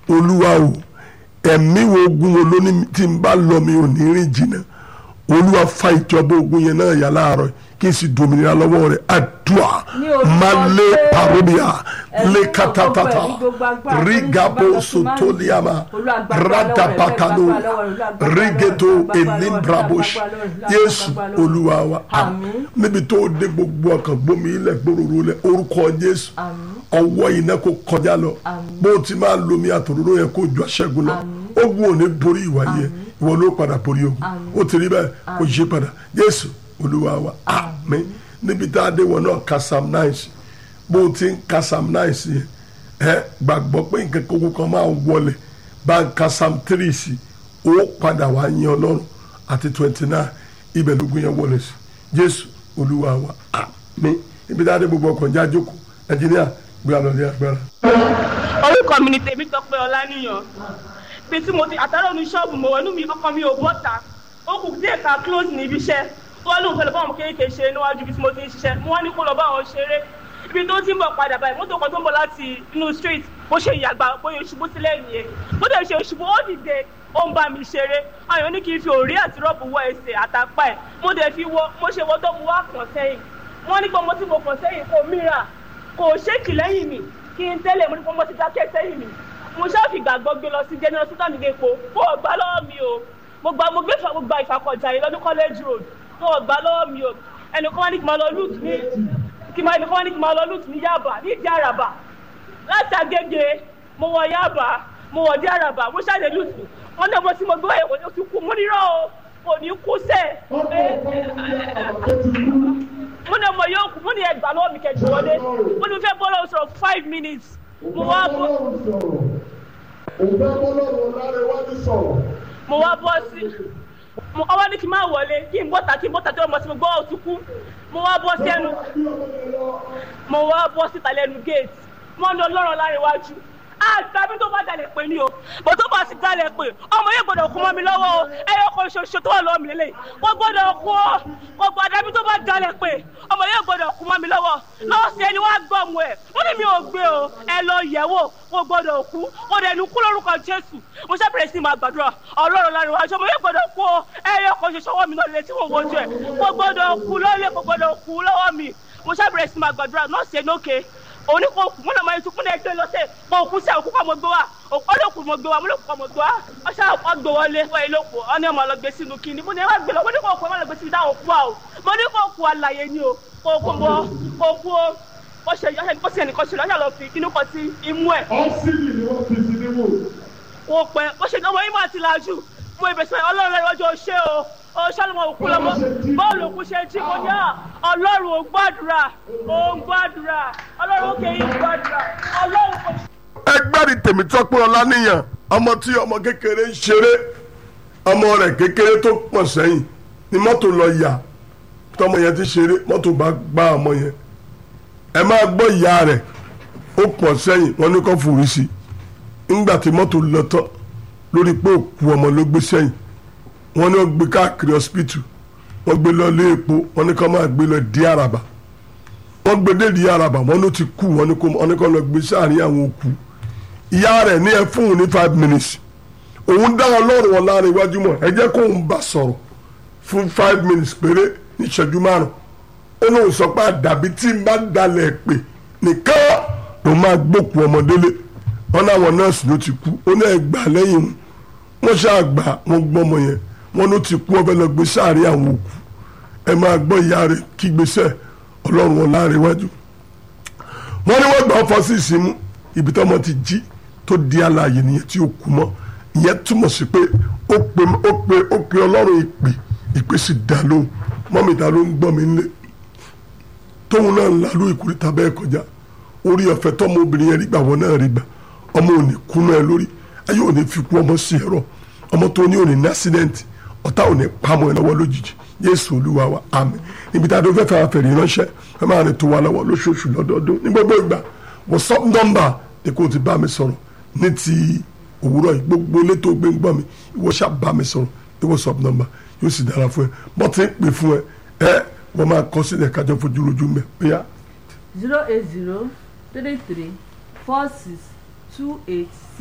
olúwa o ẹ̀mí wo ogun wo lóní tí n bá lọ mi ò ní rìn jìnnà olúwa fa ìjọba ogun yẹn náà yà láàárọ̀ kí n sì dominira lọ́wọ́ rẹ̀ àdúrà Ní orúkọ máa lé Jésù. parobia Ẹ̀mí lé gbogbo katatata ẹ̀mí gbogbo agbára, rigabo oníṣẹ́ bá sotoliama Olúwa gba agbára lọ́wọ́ rẹ̀, radapakano gba agbára lọ́wọ́ rẹ̀, gba agbára lọ́wọ́ rẹ̀, rigeto gba agbára lọ́wọ́ rẹ̀, elimbrabosh gba agbára lọ́wọ́ rẹ̀, yéésù gba agbára lọ́wọ́ rẹ̀. olúwa wa Àmín. níbi tó dé gbogbo ọkàn gbómi ilẹ̀ gbòòrò lẹ̀ orúkọ jésù Àmín. ọwọ́ iná kò kọjá lọ Àmín. bó o ti máa lomi àtòróró yẹn kó ju aṣẹ́gun lọ ogun ò ní borí ìwà yẹ ìwọ ló padà borí ogun Àmín. ó ti rí bẹ́ẹ̀ kó yí padà jésù olúwa wa àmín níbi tá a dé wọn náà ka psalm nine sí bó o ti ń ka psalm nine sí yẹn ẹ gbàgbọ́ pé nǹkan kókó kan máa wọlé bá ń ka psalm three sí ó padà wá yín ọlọ́run àti twenty nine ibẹ̀ lógún yẹn wọlé sí jésù olúwa wa àmín níbi tá a dé gbogbo ọkàn já jókòó nàìjíríà gbé àlọ́ ní agbára. orúkọ mi ni tèmi tọpẹ ọlánìyàn bí tí mo ti àtàrà ní ṣọ́ọ̀bù mo wọnú mi ọkọ mi ò bọ́ta ó kù díẹ̀ ká close ní ibi iṣẹ́ wọ́n lóun fẹ́ lọ bá àwọn kéékèèké ṣe níwájú ibi tí mo ti ń ṣiṣẹ́ mo wá ní kó lọ bá àwọn ṣeré ibi tó ti ń bọ̀ padà báyìí mọ́tò kan tó ń bọ̀ láti inú street bó ṣe ìyàgbá bóyá ṣubú sílẹ̀ nìyẹn bó dẹ̀ ṣe ṣubú ó dìde ó ń bá mi ṣeré àwọn èèyàn ní kí n fi òrí àti rọ́ọ̀bù wọ ẹsẹ̀ àtàpá ẹ̀ mo dẹ̀ fi wọ mo ṣe wọ́ tó mu wá kàn sẹ́yìn wọ́n ní pé ọmọ tí mo kàn sẹ́yìn kò mìíràn kò ṣéèkì lẹ́yìn mi kí n tẹ́lẹ̀ mo ní pé ọmọ ti dákẹ́ sẹ́yìn mi mo ṣáà fi gbàgbọ́ gbé lọ sí general hospital nígbà èpo kó o gbà lọ́wọ́ mi o mo gba mo gbé ìfà mo gba ìfàkọ̀jà yìí lọ́dún college road kó o gbà lọ́wọ́ mi o ẹnìkan wá ní kí n máa lọ loot ní kí n máa ẹnìkan wá ní kí n máa lọ loot ní Yaba ní ìdí àràbà láti Agége mo wọ Yaba mo wọ ìdí àràbà mo ṣáà lè loot wọn ní ọmọ tí mo gbé ẹ̀wọ̀n ó ti kú mo nírọ̀ o kò ní kú sẹ́ẹ̀ mo ní ọmọ yóò kú mo ní ẹgbàá lọ́wọ́ mi kẹjọ wọlé mo ní mo fẹ́ bọ́ lọ́wọ́ sọ̀rọ̀ five minutes mo wá bọ́ mo wá bọ́ sí mo ọwọ́ ní kí n má wọlé kí n bọ́ta kí n bọ́ta tí ọmọ tí mo gbọ́ òtún kú mo wá bọ́ sẹ́nu mo wá bọ́ síta lẹ́nu gate mo ní ọlọ́run láríwájú àgbàbí tó bá dalẹ̀ pé ní o bó tó bá sì dalẹ̀ pé ọmọ yóò gbọ́dọ̀ kú mọ́ mi lọ́wọ́ o ẹyọ kan ṣoṣo tó wà lọ́wọ́ mi lélẹ̀ wọ́n gbọ́dọ̀ kú o wọ́n gbọ́dọ̀ àbí tó bá dalẹ̀ pé ọmọ yóò gbọ́dọ̀ kú mọ́ mi lọ́wọ́ lọ́sẹ̀ ẹni wọ́n á gbọ́ ọmọ ẹ̀ wọ́n ní mi ò gbé o ẹ lọ yẹ̀ wò wọ́n gbọ́dọ̀ kú wọ́n dẹ̀ nu kú lórúkọ Jésù mo ṣe bẹ̀rẹ̀ sí máa gbàdúrà ọlọ́run lára ìwájú ọmọ yóò gbọ́dọ̀ kú o ẹyọ kan ṣoṣo wọ́n mi náà lè tí wọ́n wojú ẹ̀ wọ́n gbọ́dọ̀ kú lọ́lẹ̀ wọ́n gbọ́dọ̀ kú lọ́wọ́ mi mo ṣe bẹ̀rẹ̀ sí máa gbàdúrà nọ́ọ̀sì ẹ̀ lókè òní kò kù múnà máa tún múnà ẹgbẹ́ lọ́sẹ̀ kò kú sí òkú kọ́ mo gbé wa ọlọ́kù mo gbé wa múlòkù kọ́ mo gbé wa ọṣà ọgbẹ́ wọlé wọ ìlòkù ọní ọmọ lọ gbé sínú kíni mo ní ẹ má gbé lọ mo ní kò kú ẹ má lọ gbé sínú dáhùn kú wa o mo ní kò kú àlàyé ni o kò kú mo kò kú o ó ṣe ọṣẹ kó sì ẹnìkan ṣe lọ́ṣà lọ fi inú kan sí imú ẹ̀ ọ́sìlì ni wọ́n fi sí níwò. kò pẹ́ ó ṣe ọmọ yìí máa ti lajú mo ìbẹ̀sẹ̀ ọlọ́run lẹ́yìn ọjọ́ ṣé o ó ṣàlùmọ̀ òkú lọ́mọ bọ́ọ̀lù òkú ṣe jí mo ní à ọlọ́run ò gbàdúrà ò ń gbàdúrà ọlọ́run òkè yìí gbàdúrà ọlọ́run kò ẹgbẹ́rì tèmítọ́pẹ́ ọláníyàn ọmọ tí ọmọ kékeré ń ṣeré ọmọ rẹ̀ kékeré tó pọ̀ sẹ́yìn ni mọ́tò lọ yà tọmọ yẹn ti ṣeré mọ́tò bá gbá ọmọ yẹn ẹ máa gbọ́ ìyá rẹ̀ ó pọ̀ sẹ́yìn wọ́n ní kó fòrí sí i ńgbà tí mọ́tò lọ tán lórí pé òkú ọmọ ló gbé sẹ́yìn wọ́n ní wọ́n gbé káàkiri hospital wọ́n gbé lọ lé epo wọ́n ní kó máa gbé lọ dí àràbà wọ́n gbé dé dí àràbà wọ́n ló ti kú wọ́n ní kó wọ́n ní kó lọ gbé sáàrin àwọn òkú ìyá rẹ̀ ní ẹ fún un ní five minutes òun dá ọlọ́run wọn láàrin iwájú mọ̀ ẹ jẹ́ kó ń bá sọ̀rọ̀ fún five minutes péré ní ìṣẹ́jú márùn ó lóun sọ pé àdàbí tí n bá dalẹ̀ pè nìkan ló máa gbókù ọmọdélé wọn náwọn nọ́ọ̀sì ló ti kú ó ní ẹgbàá lẹ́yìn wọn ṣáà gbà wọn gbọ́mọ yẹn wọn ló ti kú ọbẹ̀ lọ gbé sáàrin àwọn òkú ẹ máa gbọ́ ìyá rẹ̀ kí gbèsè ọlọ́run wọn láàrin iwájú wọn ní wọn gbà ọ fọ sí ìsinmi ibi tọ́mọ ti jí tó di alààyè nìyẹn tí ó kú mọ́ ìyẹn túmọ̀ sí pé ó pe ó pe ó pe ọlọ́run ìpè ìpè sì dá lóhùn mọ́mí ta ló ń gbọ́ mi nílé tóun náà ń lalú ìkúrìtà bẹ́ẹ̀ kọjá orí ọ̀fẹ́ tọ́mọ obìnrin yẹn rí gbà wọ́n náà rí gbà ọmọ òní kúnú ẹ lórí ayé òní fi kú ọmọ sí ẹ̀rọ ọmọ tó ní òní ní accident ọ̀tá òní pamọ́ ẹ lọ́wọ́ lójijì Jésù Olúwa wa àmín níbi tá a tó fẹ́ fẹ́ fẹ̀rẹ̀ ránṣẹ́ ẹ máa rìn tó wa lọ́wọ́ lóṣooṣù lọ́dọọdún ní gbogbo ìgbà WhatsApp nọ́mbà ni kò ti bá mi sọ̀rọ̀ ní ti òwúrọ̀ yìí gbogbo létò gbé ń gbọ́ mi ìwọ ṣá bá mi sọ̀rọ̀ ní WhatsApp nọ́mbà yóò sì dára fún ẹ bọ́ ti ń pè fún ẹ ẹ wọ́n máa kọ sílẹ̀ kájọ fojú rojú mẹ́ bóyá zero eight zero three three four six two eight